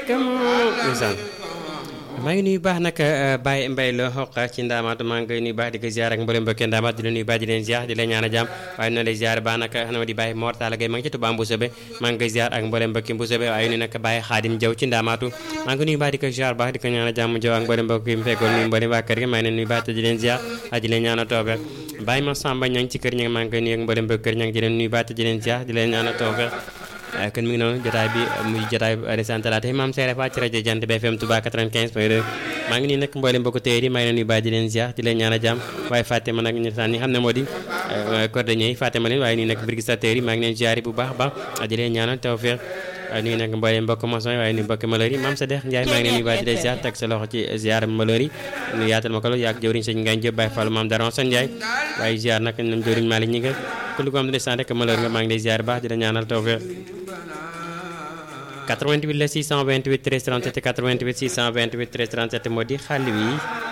ndeysaan maa ngi nuyu baax nag Baye Mbaye la xoq ci ndaamaatu maa ngi koy nuyu baax di ko ziar ak mboolem mbokki ndaamaat di la nuyu baax di leen ziar di leen ñaan a jàmm waaye noonu lay ziar baax nag xanaa di Baye Mor Talla Gueye maa ngi ci Touba Mbousobé maa ngi koy ziar ak mboolem mbokki Mbousobé waaye nuyu nag Baye Khadim Diaw ci ndaamaatu maa ngi nuyu baax di ko ziar baax di ko ñaan a jàmm Diaw ak mboolem mbokki mu fekkoon nuyu mboolem waa kër gi maa ngi leen nuyu baax te di leen ziar ak di leen ñaan a toofe Baye ma Samba ña ngi ci kër ña maa ngi koy nuyu ak mboolem mbokki kër ña ngi di leen nuyu baax te di leen ziar di leen ñaan a toofe kon mi ngi noonu jotaay bi muy jotaay resant talaata maam seere fa ci rajo Jant bi FM Touba 95 point 2 maa ngi nii nag mboolem mbokku téer yi maa ngi leen nuyu baax di leen ziar di leen ñaan a jàmm waaye fàtte ma nag ñu saan ñi xam ne moo di cordonnier yi fàtte ma leen waaye nii nag brigadier yi maa ngi leen ziar bu baax baax di leen ñaanal tawfeex nuyu nag mboolem mbokk maçon yi waaye nuyu mbokk malheur yi maam sa dex Ndiaye maa ngi leen nuyu baax di leen ziar teg sa loxo ci ziar malheur yi nu yaatal ma ko loolu yaag jëwriñ sëñ Ngagne Diop Baye Fall maam Daron Sane Ndiaye waaye ziar nag ñoom jëwriñ Malick ñi nga ku lu ko am di sant rek malheur nga maa ngi lay ziar baax di la ñaanal tawfeex 88 la 628 13 37 88 628 13 37 moo di xàll wi